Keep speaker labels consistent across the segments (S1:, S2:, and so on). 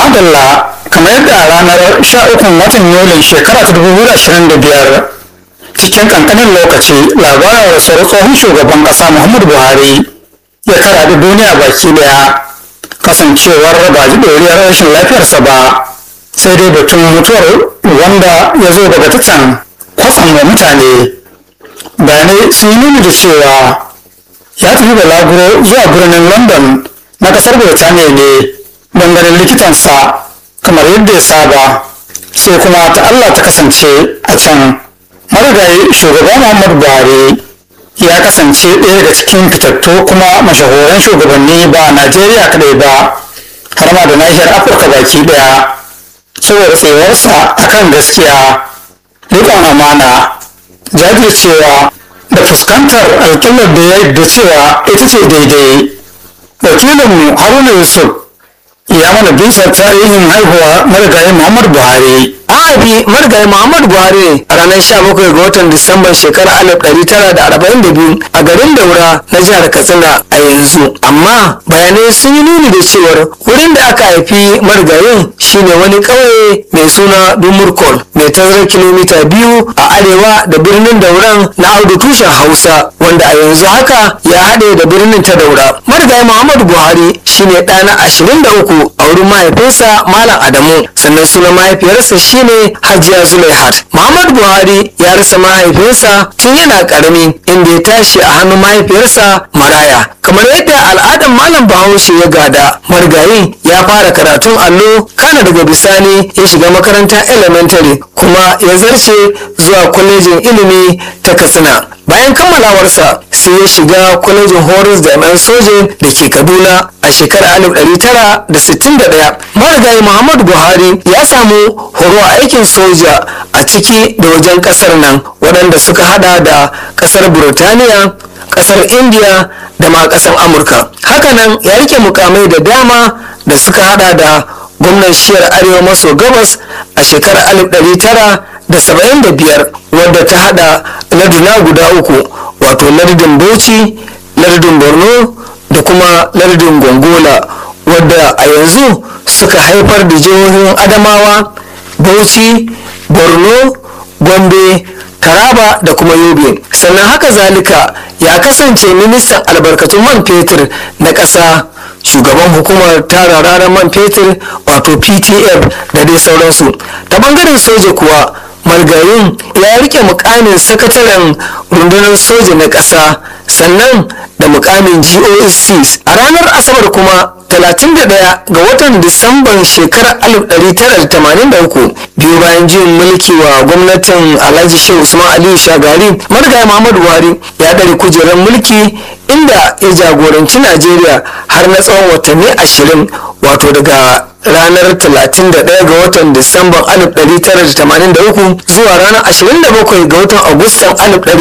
S1: madalla kamar yadda a ranar 13 watan yulin shekara ta 2025 cikin kankanin lokaci labarin rasuwar tsohon shugaban kasa muhammadu buhari ya kara da duniya baki daya kasancewar ba ji doriyar rashin lafiyarsa ba sai dai batun mutuwar wanda ya zo daga tattan kwatsam da mutane bayanai sun yi nuni da cewa ya tafi balaguro zuwa birnin london na kasar birtaniya ne don ganin likitansa kamar yadda ya saba sai kuma ta allah ta kasance a can marigayi shugaba muhammadu buhari ya kasance ɗaya daga cikin fitattu kuma mashahuran shugabanni ba a najeriya kadai ba har ma da nahiyar afirka baki daya saboda tsewarsa akan gaskiya riƙon amana jajircewa da fuskantar alƙalar da ya yadda cewa ita ce daidai wakilinmu haruna yusuf ya mana bisa tarihin haihuwa marigayi muhammadu buhari
S2: an haifi marigayi muhammadu buhari a ranar 17 ga watan disamban shekarar 1942 a garin daura na jihar katsina a yanzu amma bayanai sun yi nuni da cewar wurin da aka haifi marigayin shine wani ƙauye mai suna dumurkol mai tazarar kilomita biyu a arewa da birnin dauran na audu tushen hausa wanda a yanzu haka ya haɗe da birnin ta daura marigayi muhammadu buhari shine ɗana 23 a wurin mahaifinsa malam adamu sannan sunan mahaifiyarsa shine hajiya zulaihat muhammadu buhari ya rasa mahaifinsa tun yana karami inda ya tashi a hannun mahaifiyarsa maraya kamar yadda al'adar malam bahaushe ya gada marigayi ya fara karatun allo kana daga bisani ya shiga makaranta elementary kuma ya zarce zuwa kwalejin ilimi ta katsina bayan kammalawarsa sai ya shiga kwalejin horis jami'an soje da ke kaduna a shekarar 1961 marigayi muhammadu buhari ya samu horo a aikin soja a ciki da wajen kasar nan waɗanda suka hada da kasar burtaniya kasar india da ma kasar amurka hakanan ya rike mukamai da dama da suka hada da gwamnan shiyar arewa maso gabas a shekarar 1975 wadda ta hada larduna guda uku wato lardin bauchi lardin borno da kuma lardin gongola wadda a yanzu suka haifar da jihohin adamawa bauchi borno gombe taraba da kuma yobe sannan haka zalika ya kasance ministan albarkatun man fetur na ƙasa shugaban hukumar tara ranar man fetur wato ptf da dai sauransu ta bangaren soja kuwa margayin ya rike mukamin sakataren rundunar soja na ƙasa sannan da mukamin goc a ranar asabar kuma 31 ga watan disamban shekarar 1983 biyu bayan jin mulki wa gwamnatin alhaji shehu usman aliyu shagari marigayi muhammadu buhari ya ɗari kujerar mulki inda ya jagoranci najeriya har na tsawon watanni 20 wato daga ranar 31 ga watan disamban 1983 zuwa ranar 27 ga watan agustan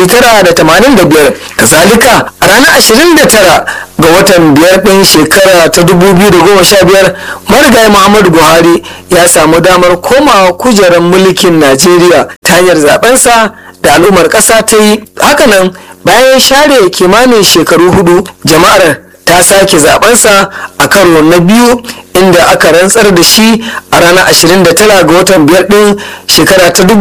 S2: 1985 kazalika a ranar 29 ga watan biyar ɗin shekara ta 2015 marigayi muhammadu buhari ya samu damar komawa kujerar mulkin najeriya ta hanyar zabensa da al'ummar ƙasa ta yi hakanan bayan share kimanin shekaru hudu jama'ar ta sake zabensa a karo na biyu inda aka rantsar da shi a ranar 29 ga watan biyar din shekara ta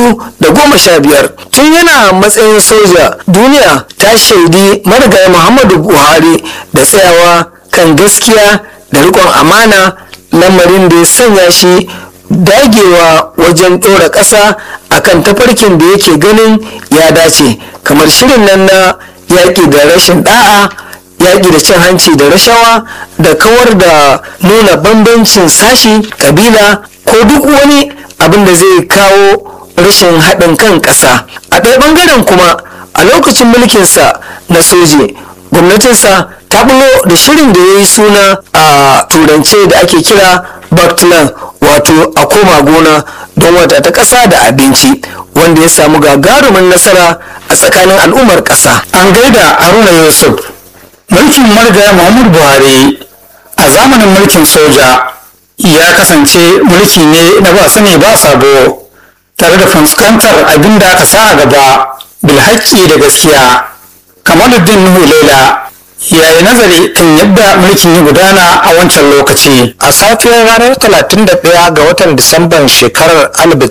S2: 2015 tun yana matsayin soja duniya ta shaidi marigayi muhammadu buhari da tsayawa kan gaskiya da rikon amana lamarin da ya sanya shi dagewa wajen ɗora ƙasa akan tafarkin da yake ganin ya dace kamar shirin nan na yaƙi da rashin ɗa'a yaƙi da cin hanci da rashawa da kawar da nuna bambancin sashi kabila ko duk wani abin da zai kawo rashin haɗin kan ƙasa a ɗaya ɓangaren kuma a lokacin mulkinsa na soje gwamnatinsa ta bulo da shirin da ya yi suna a turance da ake kira backland wato a koma gona don wata ta ƙasa da abinci wanda ya samu gagarumin nasara a tsakanin al'ummar ƙasa
S1: an gaida haruna yusuf mulkin marigaya muhammadu buhari a zamanin mulkin soja ya kasance mulki ne na ba sani ba sabo tare da fuskantar abin da aka sa a gaba bilhaƙi da gaskiya kamaluddin nuhu laila ya yi nazari kan yadda mulkin ya gudana a wancan lokaci
S2: a safiyar ranar 31 ga watan disamban shekarar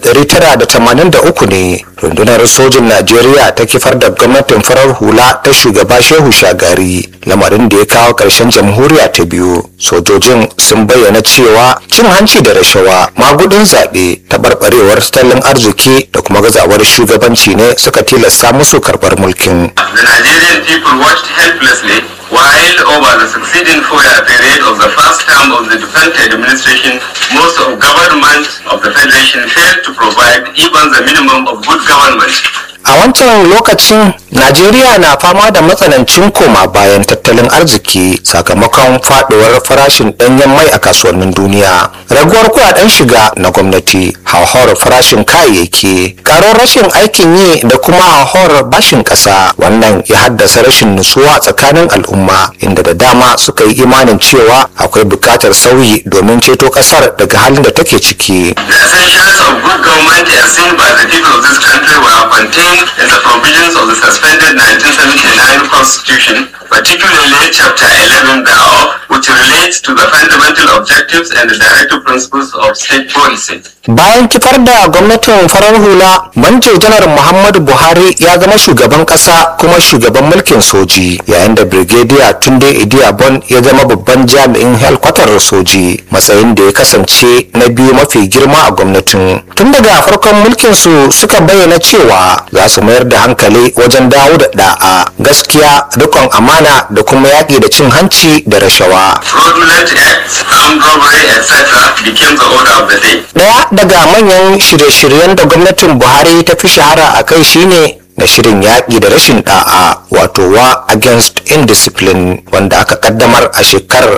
S2: 1983 ne rundunar sojin najeriya ta kifar da gwamnatin farar hula ta shugaba shehu shagari lamarin da ya kawo ƙarshen jamhuriya ta biyu sojojin sun bayyana cewa cin hanci da rashawa magudin zaɓe taɓarɓarewar tattalin arziki da kuma gazawar shugabanci ne suka tilasta musu karɓar mulkin
S3: The Nigerian people watched helplessly while over the succeeding four-year period of the first term of the defunct administration, most of government of the federation failed to provide even the minimum of good government.
S2: a wancan lokacin najeriya na fama da matsanancin koma bayan tattalin arziki sakamakon faduwar farashin danyen mai a kasuwannin duniya raguwar kudaden shiga na gwamnati hauhawar farashin kayayyaki karon rashin aikin yi da kuma hauhawar bashin kasa wannan ya haddasa rashin nutsuwa tsakanin al'umma inda da dama suka yi imanin cewa akwai bukatar sauyi domin ceto kasar daga halin da take ciki
S3: The essentials of good government as seen by the people of this country were contained in the provisions of the suspended 1979 Constitution, particularly Chapter 11 thereof, which relates to the fundamental objectives and the directive principles of state policy.
S2: bayan kifar da gwamnatin farar hula manjo janar muhammadu buhari ya zama shugaban kasa kuma shugaban mulkin soji yayin da brigadier tunde idiyabon ya zama babban jami'in helkwatar soji matsayin da ya kasance na biyu mafi girma a gwamnatin tun daga farkon mulkin su suka bayyana cewa za su mayar da hankali wajen dawo da da'a gaskiya rikon amana da kuma yaƙi da cin hanci da rashawa
S3: Fraudulent acts, armed robbery, etc. became the order of the day.
S2: Daya daga manyan shirye-shiryen da gwamnatin Buhari ta fi shahara a kai shine na shirin yaƙi da rashin ɗa'a wato wa against indiscipline wanda aka kaddamar a shekarar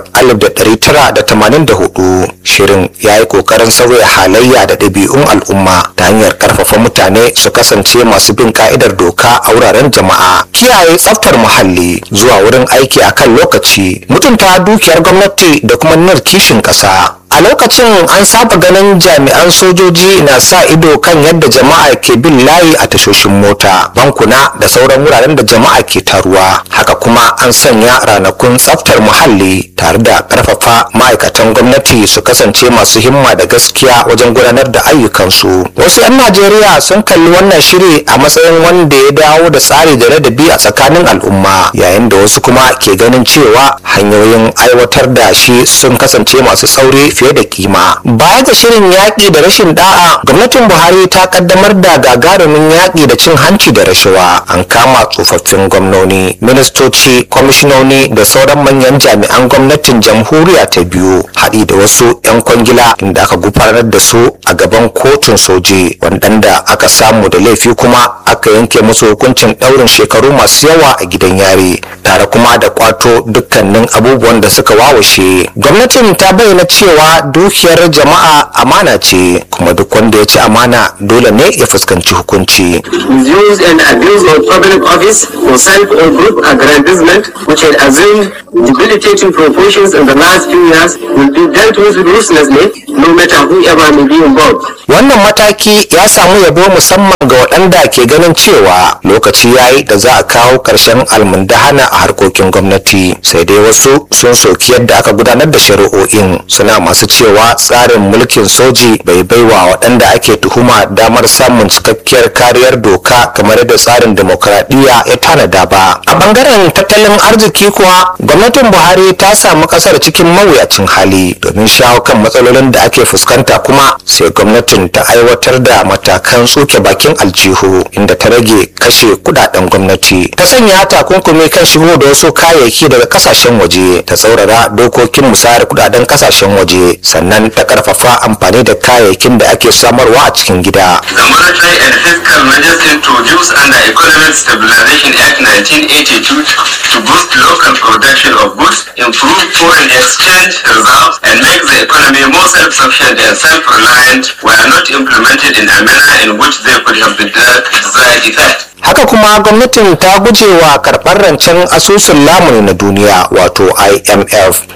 S2: 1984 shirin ya yi ƙoƙarin sauya halayya da ɗabi'un al'umma ta hanyar ƙarfafa mutane su kasance masu bin ka'idar doka a wuraren jama'a kiyaye tsaftar muhalli zuwa wurin aiki a kan lokaci mutunta dukiyar gwamnati da kuma nuna kishin ƙasa a lokacin an saba ganin jami'an sojoji na sa ido kan yadda jama'a ke bin layi a tashoshin mota bankuna da sauran wuraren da jama'a ke taruwa haka kuma an sanya ranakun tsaftar muhalli tare da karfafa ma'aikatan gwamnati su kasance masu himma da gaskiya wajen gudanar da ayyukansu wasu 'yan najeriya sun kalli wannan shiri a matsayin wanda ya dawo da tsari da ladabi a tsakanin al'umma yayin da wasu kuma ke ganin cewa hanyoyin aiwatar da shi sun kasance masu tsauri fiye da kima baya ga shirin yaƙi da rashin da'a gwamnatin buhari ta kaddamar da gagarumin yaƙi da cin hanci da rashawa an kama tsofaffin gwamnoni ministoci kwamishinoni da sauran manyan jami'an gwamnatin jamhuriya ta biyu haɗi da wasu 'yan kwangila inda aka gufanar da su a gaban kotun soji waɗanda aka samu da laifi kuma aka yanke musu hukuncin ɗaurin shekaru masu yawa a gidan yari tare kuma da kwato dukkanin abubuwan da suka wawashe gwamnatin ta bayyana cewa dukiyar jama'a amana ce kuma duk wanda ya ci amana dole ne ya fuskanci hukunci
S4: misuse and abuse of public office for self or group aggrandizement, which had assumed debilitating proportions in the last few years, will be dealt with ruthlessly, no matter whoever may be involved.
S2: wannan mataki ya samu yabo musamman ga waɗanda ke ganin cewa lokaci ya yi da za a kawo ƙarshen almundahana a harkokin gwamnati sai dai wasu sun soki yadda aka gudanar da shari'o'in suna masu cewa tsarin mulkin soji bai baiwa waɗanda ake tuhuma damar samun cikakkiyar kariyar doka kamar yadda tsarin demokradiyya ya tanada ba a bangaren tattalin arziki kuwa gwamnatin buhari ta samu ƙasar cikin mawuyacin hali domin shawo kan matsalolin da ake fuskanta kuma sai gwamnatin ta aiwatar da matakan tsoke bakin aljihu inda ta rage kashe kudaden gwamnati ta sanya takunkumi kan shigo da wasu kayayyaki daga kasashen waje ta tsaurara dokokin musayar kudaden kasashen waje sannan ta karfafa amfani da kayayyakin da ake samarwa a cikin gida
S3: The monetary and fiscal measures introduced under Economic Stabilization Act 1982 to boost local production of goods, improve foreign exchange reserves, and make the economy more self-sufficient and self-reliant were not implemented in a manner in which they could have the desired effect.
S2: haka kuma gwamnatin ta guje wa karɓar rancen asusun lamuni na duniya wato imf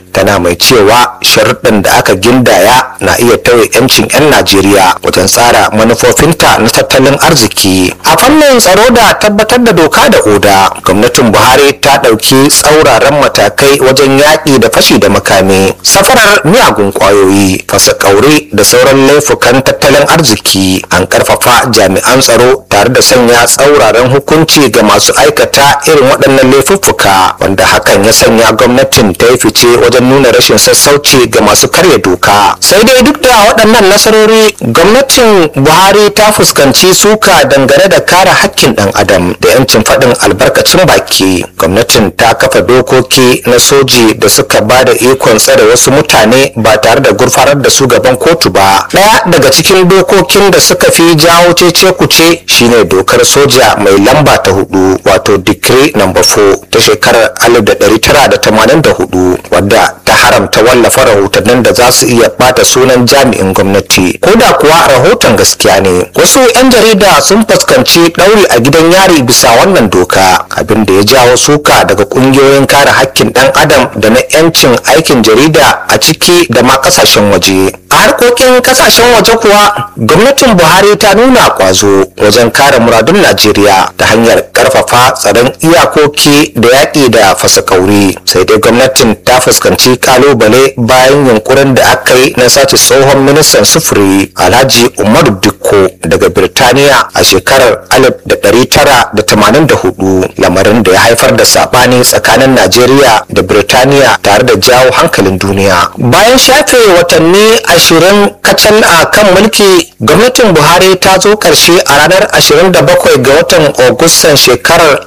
S5: tana mai cewa sharuɗin da aka gindaya na iya tauye 'yancin 'yan najeriya wajen tsara manufofinta na tattalin arziki a fannin tsaro da tabbatar da doka da oda gwamnatin buhari ta ɗauki tsauraran matakai wajen yaƙi da fashi da makami safarar miyagun ƙwayoyi fasa ƙaure da sauran laifukan tattalin arziki an ƙarfafa jami'an tsaro tare da sanya tsauraran hukunci ga masu aikata irin waɗannan laifuffuka wanda hakan ya sanya gwamnatin ta yi fice wajen nuna rashin sassauci ga masu karya doka sai dai duk da waɗannan nasarori gwamnatin buhari ta fuskanci suka dangane da kare hakkin ɗan adam da 'yancin faɗin albarkacin baki gwamnatin ta kafa dokoki na soji da suka ba da ikon tsare wasu mutane ba tare da gurfanar da su gaban kotu ba ɗaya daga cikin dokokin da suka fi jawo cece kuce shine dokar soja mai lamba ta hudu wato decree number 4 ta shekarar 1984 wadda ta haramta wallafa rahotannin da za su iya bata sunan jami'in gwamnati ko da kuwa rahoton gaskiya ne wasu 'yan jarida sun fuskanci ɗauri a gidan yari bisa wannan doka abin da ya jawo suka daga ƙungiyoyin kare hakkin ɗan adam da na 'yancin aikin jarida a ciki da ma ƙasashen waje a harkokin ƙasashen waje kuwa gwamnatin buhari ta nuna kwazo wajen kare muradun najeriya ta hanyar ƙarfafa tsaron iyakoki da yaƙi da fasa kauri sai dai gwamnatin ta fuskanci kalubale bayan yunkurin da aka yi na sace tsohon ministan sufuri alhaji umaru dikko daga birtaniya a shekarar 1984 lamarin da ya haifar da sabani tsakanin najeriya da birtaniya tare da jawo hankalin duniya bayan shafe watanni ashirin kacal a kan mulki gwamnatin buhari ta zo karshe a ranar 27 ga watan agustan shekarar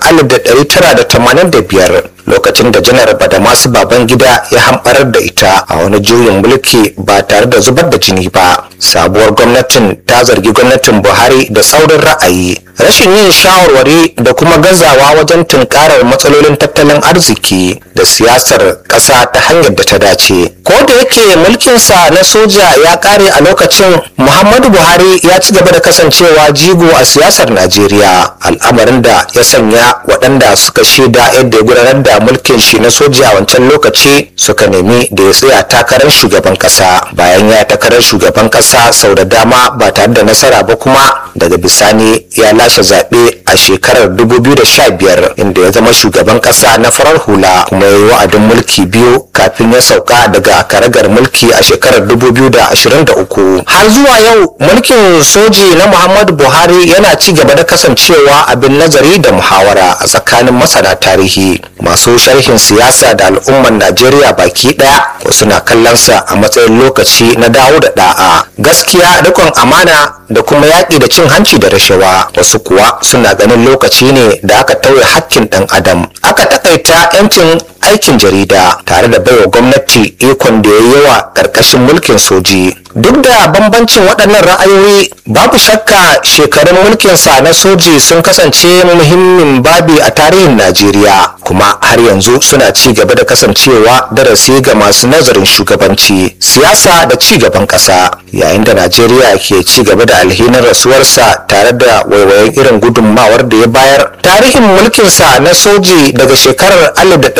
S5: 1985 lokacin da janar badamasu babangida ya hamɓarar da ita a wani juyin mulki ba tare da zubar da jini ba sabuwar gwamnatin ta zargi gwamnatin buhari da tsaurin ra'ayi rashin yin shawarwari da kuma gazawa wajen tunkarar matsalolin tattalin arziki da siyasar ƙasa ta hanyar da ta dace ko da yake mulkinsa na soja ya ƙare a lokacin muhammadu buhari ya ci gaba da kasancewa jigo a siyasar najeriya al'amarin da ya sanya waɗanda suka shaida yadda ya gudanar da mulkin shi na soja a wancan lokaci suka nemi da ya tsaya takarar shugaban ƙasa bayan ya takarar shugaban ƙasa sau da dama ba tare da nasara ba kuma daga bisani ya lashe zaɓe a shekarar 2015 inda ya zama shugaban ƙasa na farar hula kuma ya yi wa'adin mulki biyu kafin ya sauka daga karagar mulki a shekarar 2023 har zuwa yau mulkin soji na muhammadu buhari yana ci gaba da kasancewa abin nazari da muhawara a tsakanin masana tarihi masu sharhin siyasa da al'ummar najeriya baki ɗaya wasu na kallonsa a matsayin lokaci na dawo da da'a gaskiya rikon amana da kuma yaƙi da cin hanci da rashawa wasu kuwa suna ganin lokaci ne da aka tauye hakkin ɗan adam aka takaita 'yancin aikin jarida tare da baiwa gwamnati ikon da ya yi yawa ƙarƙashin mulkin soji duk da bambancin waɗannan ra'ayoyi babu shakka shekarun mulkinsa na soji sun kasance muhimmin babi a tarihin najeriya kuma har yanzu suna ci gaba da kasancewa darasi ga masu nazarin shugabanci siyasa da ci gaban ƙasa yayin da najeriya ke ci gaba da alhinin rasuwarsa tare da waiwayen irin gudunmawar da ya bayar tarihin mulkinsa na soji daga shekarar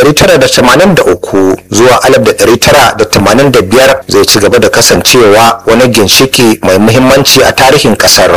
S5: 1983 zuwa 1985 zai ci gaba da kasancewa wani ginshiki mai muhimmanci a tarihin kasar.